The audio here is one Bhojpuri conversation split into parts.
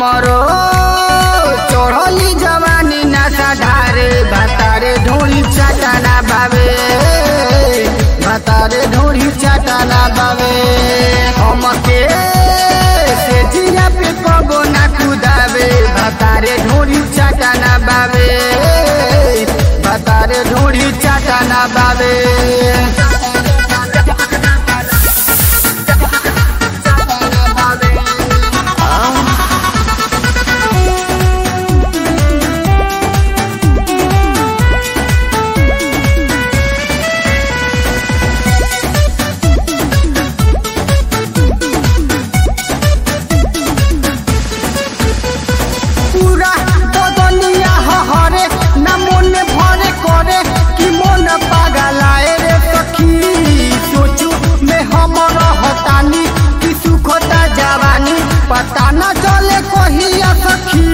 हमरो चढ़ली जवानी ना साधारे भतारे ढोरी चाटाना बाबे भतारे ढोरी चाटाना बाबे हमके से जिया पे कबो ना कुदावे भतारे ढोरी चाटाना बाबे भतारे ढोरी चाटाना बाबे पूरा बदनिया हरे ना मन भरे करे कि मन पागलाए रे सखी सोचू में हम रहतानी कि सुखता जवानी पता न चले कहिया सखी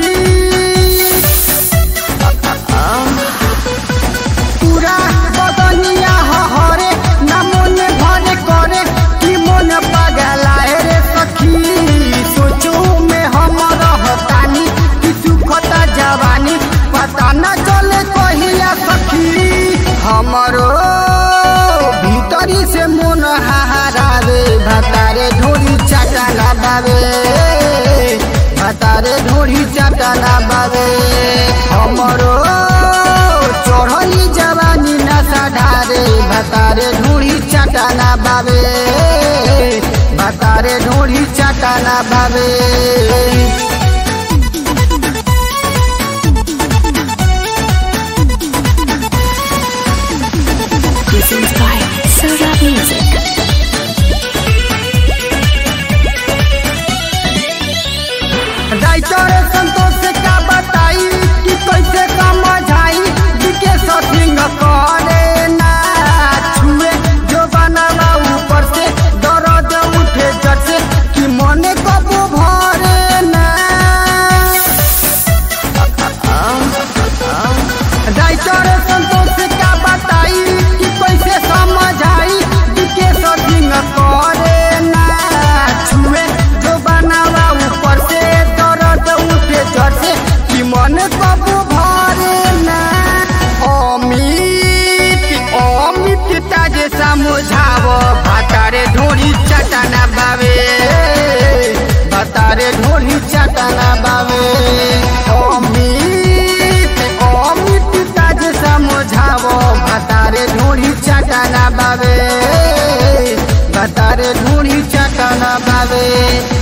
पूरा बदनिया हरे ना मन भरे करे कि मन पागलाए रे सखी सोचू में हम रहतानी कि सुखता जवानी पता न चले कहिया सखी हमरो भीतरी से मन हाहारावे भतारे ढोरी चाटाना बावे भतारे ढोरी चाटाना बावे हमरो चढ़ली जवानी नशा ढारे भतारे ढोरी चाटाना बावे भतारे ढोरी चाटाना बावे Presents by Soda Music. Writer Santosh से का बताई कि कैसे समझाई दिके सथिंग करे ना छुए जो बनावा ऊपर से दर्द उठे जट से कि मने कबू भरे ना राइटर संतोष से का बताई कि कैसे समझाई दिके सथिंग करे ना छुए जो बनावा ऊपर से दर्द उठे जट से कि मन कबू भरे ना अमित अमित ताजे समझावो भातारे ढोरी चटाना बावे भातारे ढोरी चटाना बावे अमित अमित ताजे समझावो भातारे ढोरी चटाना बावे भातारे ढोरी चटाना बावे